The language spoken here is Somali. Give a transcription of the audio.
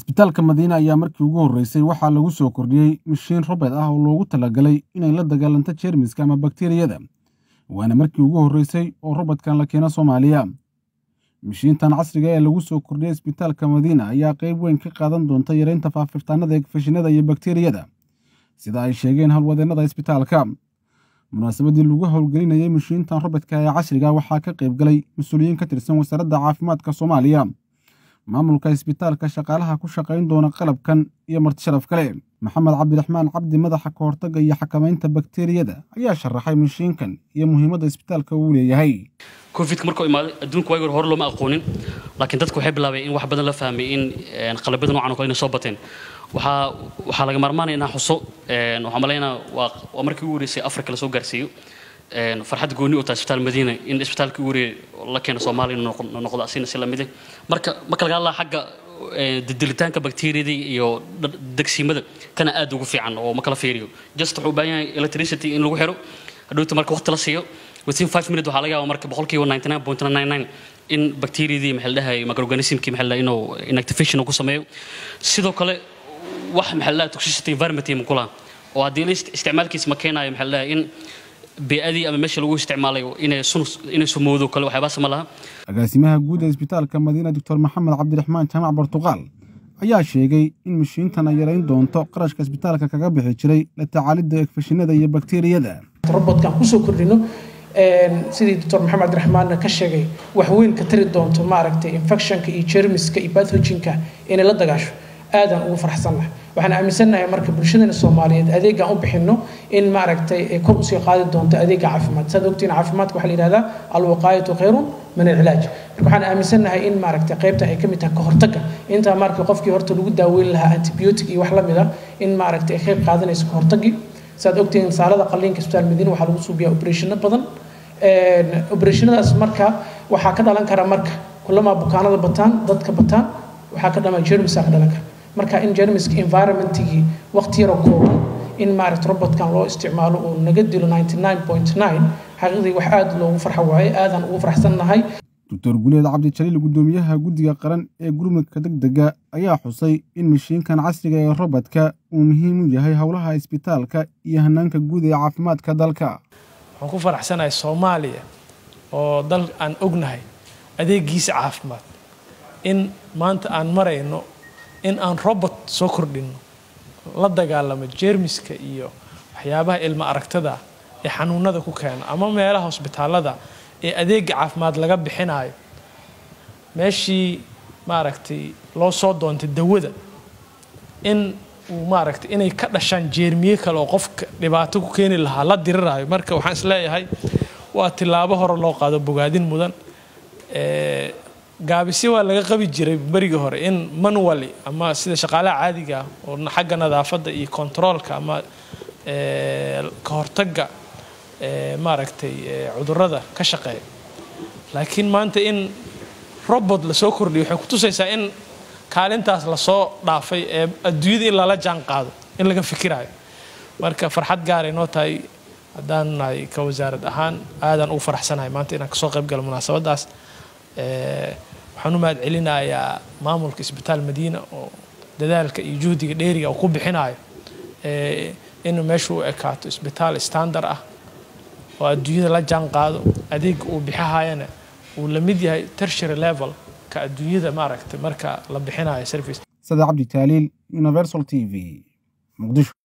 isbitaalka madiine ayaa markii ugu horreysay waxaa lagu soo kordhiyey mishiin robed ah oo loogu talagalay inay la dagaalanto jeermiska ama bakteriyada waana markii ugu horreysay oo robodkan la keeno soomaaliya mishiintan casriga ee lagu soo kordhiyey isbitaalka madiina ayaa qayb weyn ka qaadan doonta yareynta faafirtaanada egfashinada iyo bakteriyada sida ay sheegeen howlwadeennada isbitaalka munaasabaddii lagu howlgelinayey mishiintan robedka ee casriga waxaa ka qayb galay mas-uuliyiin ka tirsan wasaaradda caafimaadka soomaaliya maamulka isbitaalka shaqaalaha ku shaqayn doona qalabkan iyo martisharaf kale maxamed cabdiraxmaan cabdi madaxa ka hortagga iyo xakamaynta bakteriyada ayaa sharaxay mishiinkan iyo muhiimadda isbitaalka uu leeyahay covidka markuu imaaday adduunka waagi hore looma aqoonin laakiin dadku waxay bilaabeen in wax badan la fahmay in qalabyada noocan oo kale inay soo bateen waxaa waxaa laga maarmaanaya inaan xuso waxaan malaynaa waa waa markii ugu horeysay afrika la soo gaarsiiyo farxad gooni u tahay isbitaal madiina in isbitaalka ugu horeeyay la keeno soomaaliya inuu noqdo asina si lamide marka marka laga hadlaa xagga dilitaanka bakteriyada iyo degsiimada kana aad ugu fiican oo ma kala fiiriyo just wuxuu u baahan yahay electricity in lagu xiro hadhowta marka waqti la siiyo within five minutes waxaa laga yaaba marka boqolkiiba ninety nine point nine nine in bakteriyadii maxaa la dhahay microorganismkii maxaa la inuu inactivation uu ku sameeyo sidoo kale wax maxaa la dhahay toxicity environment iyo mukulaha oo haddii la isticmaalkiisa ma keenayo maxaa la dhahay in bee'adii ama meesha lagu isticmaalayo inay sun inay sumowdo kale waxyaabaas ma laha agaasimaha guud ee isbitaalka madiina doctor maxamed cabdiraxmaan jaamac bartuqaal ayaa sheegay in mishiintan ay yarayn doonto qarashka isbitaalka kaga bixi jiray la tacaalidda egfashinada iyo bakteriyada robotkan kusoo kordhino sidii doctor maxamed cabdiraxmaanna ka sheegay wax weyn ka tari doonto maaragtay infectionka iyo jermiska iyo pathogenka inay la dagaasho aadaan ugu faraxsannahay waxaan aaminsannahay marka bulshadana soomaaliyeed adeegaan u bixinno in maaragtay kor usii qaadi doonto adeega caafimaad saad ogtiin caafimaadka waxaa la yidhahdaa alwaqaayatu khayrun min alcilaaj marka waxaan aaminsannahay in maaragtay qaybta ay ka mid tahay ka hortagga intaa marka qofkii horta lagu daaweyn lahaa antibiotic iyo wax la mid a in maaragtay ay qayb qaadanayso ka hortaggii saad ogtiin saalada qalliinka isbitaal madiina waxaa lagu suubiyaa operationa badan operationadaas marka waxaa ka dhalan kara marka kulamaa bukaanada bataan dadka bataan waxaa ka dhalan jermisa ka dhalan kara marka in jermiska environmentigii waqti yaroo kooban in maaragta robotkan loo isticmaalo uu naga dilo ninety nine point nine xaqiiqdii wax aada loogu farxo waaye aadaan ugu faraxsannahay doctor guleed cabdijaliil guddoomiyaha guddiga qaran ee gurmudka degdega ayaa xusay in mishiinkan casriga ee robodka uu muhiim u yahay howlaha isbitaalka iyo hanaanka guud ee caafimaadka dalka waxaan ku faraxsanahay soomaaliya oo dal aan ognahay adeegiisa caafimaad in maanta aan marayno in aan robot soo kordhinno la dagaalamo jeermiska iyo waxyaabaha ilmo aragtada ee xanuunada ku keeno ama meelaha hosbitaalada ee adeega caafimaad laga bixinayo meeshii maaragtay loo soo doontay dawada in uu maaragtay inay ka dhashaan jeermiye kale oo qofka dhibaato ku keeni lahaa la diriraayo marka waxaan isleeyahay waa tilaabo hore loo qaado bogaadin mudan gaabisyo waa laga qabi jiray berigii hore in manually ama sida shaqaalaha caadiga ah oo xagga nadaafadda iyo controolka ama ka hortagga maaragtay cudurrada ka shaqeeya laakiin maanta in robot lasoo kordhiyo waxay kutusaysaa in kaalintaas lasoo dhaafay ee adduunyada in lala jaan qaado in laga fikirayo marka farxad gaaray noo tahay haddaan nahay ka wasaarad ahaan aadaan ugu faraxsanahay maanta inaan kasoo qayb galo munaasabadaas waxaan u mahad celinayaa maamulka isbitaal madiina oo dadaalka iyo juhdiga dheeriga uu ku bixinayo inuu meesha u ekaato isbitaal standard ah oo adduunyada la jaan qaado adeega uu bixihayana uu la mid yahay tertiary level ka adduunyada maaragtay marka la bixinayo service sada cabdi taaliil universal t v muqdisho